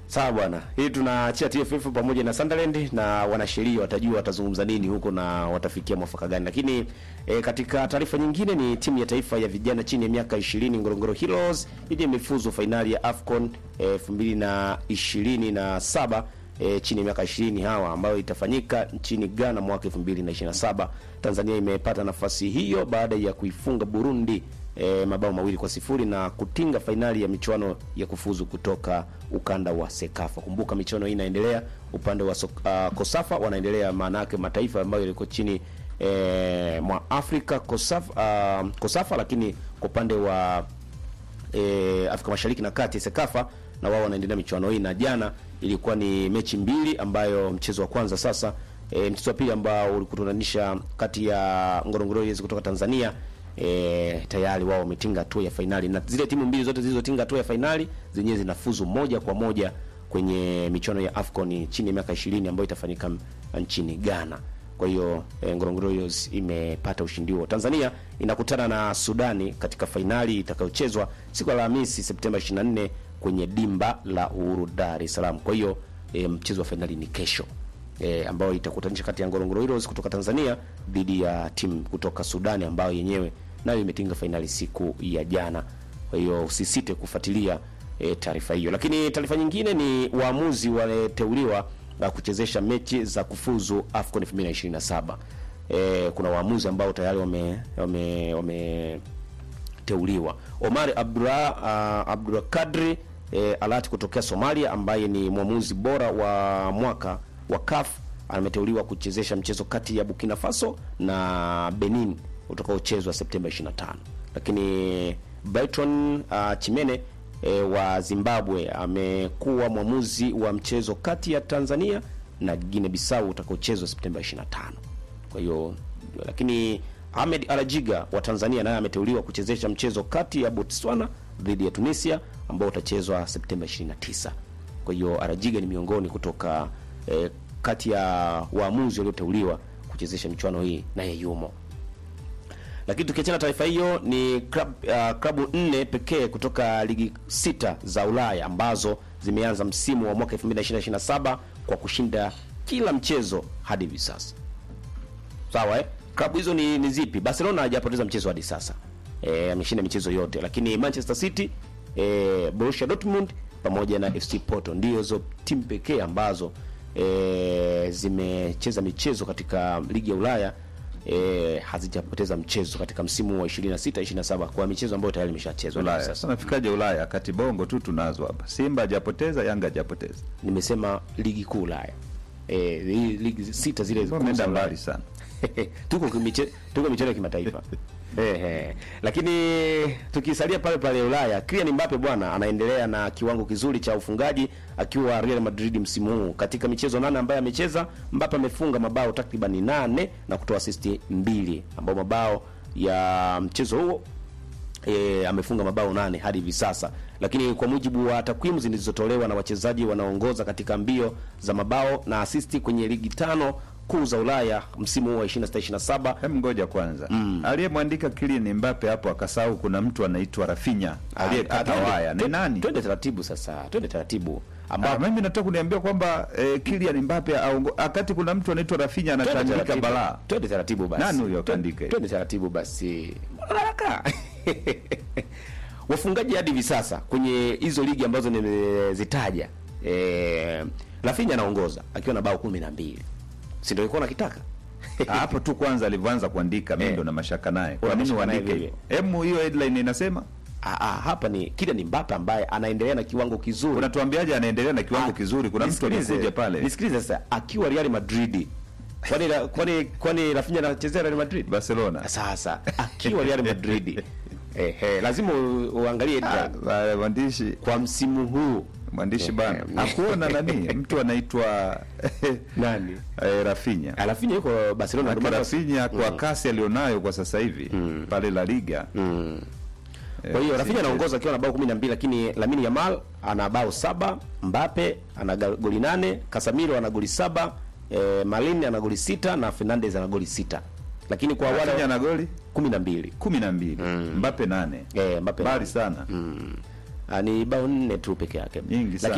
Sawa bwana, hii tunaachia TFF pamoja na Sunderland na wanasheria watajua watazungumza nini huko na watafikia mwafaka gani. Lakini e, katika taarifa nyingine ni timu ya taifa ya vijana chini ya miaka 20 Ngorongoro Heroes ili imefuzu fainali ya AFCON e, 2027 e, chini ya miaka 20 hawa ambayo itafanyika nchini Ghana mwaka 2027. Tanzania imepata nafasi hiyo baada ya kuifunga Burundi e, mabao mawili kwa sifuri na kutinga fainali ya michuano ya kufuzu kutoka ukanda wa Sekafa. Kumbuka michuano hii inaendelea upande wa sok, uh, Kosafa wanaendelea, maana yake mataifa ambayo yaliko chini e, mwa Afrika Kosafa, uh, Kosafa, lakini kwa upande wa e, Afrika Mashariki na Kati Sekafa na wao wanaendelea michuano hii, na jana ilikuwa ni mechi mbili ambayo mchezo wa kwanza sasa e, mchezo wa pili ambao ulikutanisha kati ya Ngorongoro Heroes kutoka Tanzania e, tayari wao wametinga hatua ya fainali, na zile timu mbili zote zilizotinga hatua ya fainali zenyewe zinafuzu moja kwa moja kwenye michuano ya AFCON chini ya miaka 20 ambayo itafanyika nchini Ghana. Kwa hiyo e, Ngorongoro Heroes imepata ushindi huo. Tanzania inakutana na Sudani katika fainali itakayochezwa siku ya Alhamisi Septemba 24 kwenye dimba la Uhuru Dar es Salaam. Kwa hiyo e, mchezo wa fainali ni kesho e, ambayo itakutanisha kati ya Ngorongoro Heroes kutoka Tanzania dhidi ya timu kutoka Sudani ambayo yenyewe nayo imetinga fainali siku ya jana. Kwa hiyo usisite kufuatilia e, taarifa hiyo. Lakini taarifa nyingine ni waamuzi wameteuliwa na kuchezesha mechi za kufuzu AFCON 2027. E, kuna waamuzi ambao tayari wame wame wameteuliwa. Omar Abdullah uh, Abdullah Kadri e, Alati kutokea Somalia ambaye ni mwamuzi bora wa mwaka wa CAF ameteuliwa kuchezesha mchezo kati ya Burkina Faso na Benin utakaochezwa Septemba 25. Lakini Brighton uh, Chimene e, wa Zimbabwe amekuwa mwamuzi wa mchezo kati ya Tanzania na Guinea Bissau utakaochezwa Septemba 25. Kwa hiyo lakini Ahmed Alajiga wa Tanzania naye ameteuliwa kuchezesha mchezo kati ya Botswana dhidi ya Tunisia ambao utachezwa Septemba 29. Kwa hiyo Alajiga ni miongoni kutoka e, kati ya waamuzi walioteuliwa kuchezesha michuano hii naye yumo. Lakini tukiachana taarifa hiyo ni klab, uh, klabu nne pekee kutoka ligi sita za Ulaya ambazo zimeanza msimu wa mwaka 2027 kwa kushinda kila mchezo hadi hivi sasa. Sawa eh? Klabu hizo ni, ni zipi? Barcelona hajapoteza mchezo hadi sasa. Eh, ameshinda michezo yote, lakini Manchester City, eh, Borussia Dortmund pamoja na FC Porto ndio hizo timu pekee ambazo e, zimecheza michezo katika ligi ya Ulaya e, hazijapoteza mchezo katika msimu wa 26 27 kwa michezo ambayo tayari imeshachezwa hivi Ulaya. sasa. Sasa nafikaje Ulaya? Kati bongo tu tunazo hapa. Simba hajapoteza, Yanga hajapoteza. Nimesema ligi kuu Ulaya. Eh, hii ligi sita zile kuu za Umeenda Ulaya. mbali sana. tuko kimiche, tuko michezo ya kimataifa Ehe. Lakini tukisalia pale pale Ulaya, Kylian Mbappe bwana anaendelea na kiwango kizuri cha ufungaji akiwa Real Madrid msimu huu. Katika michezo nane ambayo amecheza, Mbappe amefunga mabao takriban nane na kutoa asisti mbili, ambao mabao ya mchezo huo e, amefunga mabao nane hadi hivi sasa, lakini kwa mujibu wa takwimu zilizotolewa na wachezaji wanaoongoza katika mbio za mabao na asisti kwenye ligi tano kuu za Ulaya msimu huu wa 26 27 Hem, ngoja kwanza. Aliyemwandika Kylian Mbappe hapo akasahau kuna mtu anaitwa Rafinha aliyekata Ah, waya. Ni twende- nani? Twende taratibu sasa, twende taratibu Ah, ambapo mimi nataka kuniambia kwamba eh, Kylian Mbappe aongo- akati kuna mtu anaitwa Rafinha twende anatandika taratibu. balaa. Twende taratibu basi. Nani huyo Twende- kaandika hiyo? Twende taratibu basi. Mbona haraka? Wafungaji hadi hivi sasa kwenye hizo ligi ambazo nimezitaja, eh, Rafinha anaongoza akiwa na bao 12. Si ndio ilikuwa nakitaka? Ah, hapo tu kwanza alivyoanza kuandika mimi Eh. ndo na mashaka naye. Kwa Una nini mashaka naye uandike vile? hivyo? Hemu hiyo headline inasema Ah, ah, hapa ni Kylian Mbappe ambaye anaendelea na kiwango kizuri. unatuambiaje anaendelea na kiwango Ah, kizuri? Kuna mtu nisikilize, anakuja pale. Nisikilize sasa, akiwa Real Madrid. Kwani kwani kwani Rafinha anachezea Real Madrid? Barcelona. Sasa akiwa Real Madrid. eh, eh, lazima u- uangalie Ah, data. ah, mwandishi kwa msimu huu mwandishi Eh, bana eh, hakuona nani mtu anaitwa nani? eh, Rafinha. Rafinha yuko Barcelona Maana ndio maana- Rafinha kwa kasi alionayo kwa sasa hivi pale La Liga Mm. eh, Kwa hiyo si Rafinha mchezo. anaongoza akiwa na bao 12 lakini Lamine Yamal ana bao saba, Mbappe ana ga- goli nane, Casemiro ana goli saba, eh, Malin ana goli sita na Fernandes ana goli sita. Lakini kwa Rafinha wale na goli 12 kumi na mbili Mbappe nane eh, Mbappe mbali sana mm. Ah, ni bao nne tu peke yake Nyingi sana. Lakini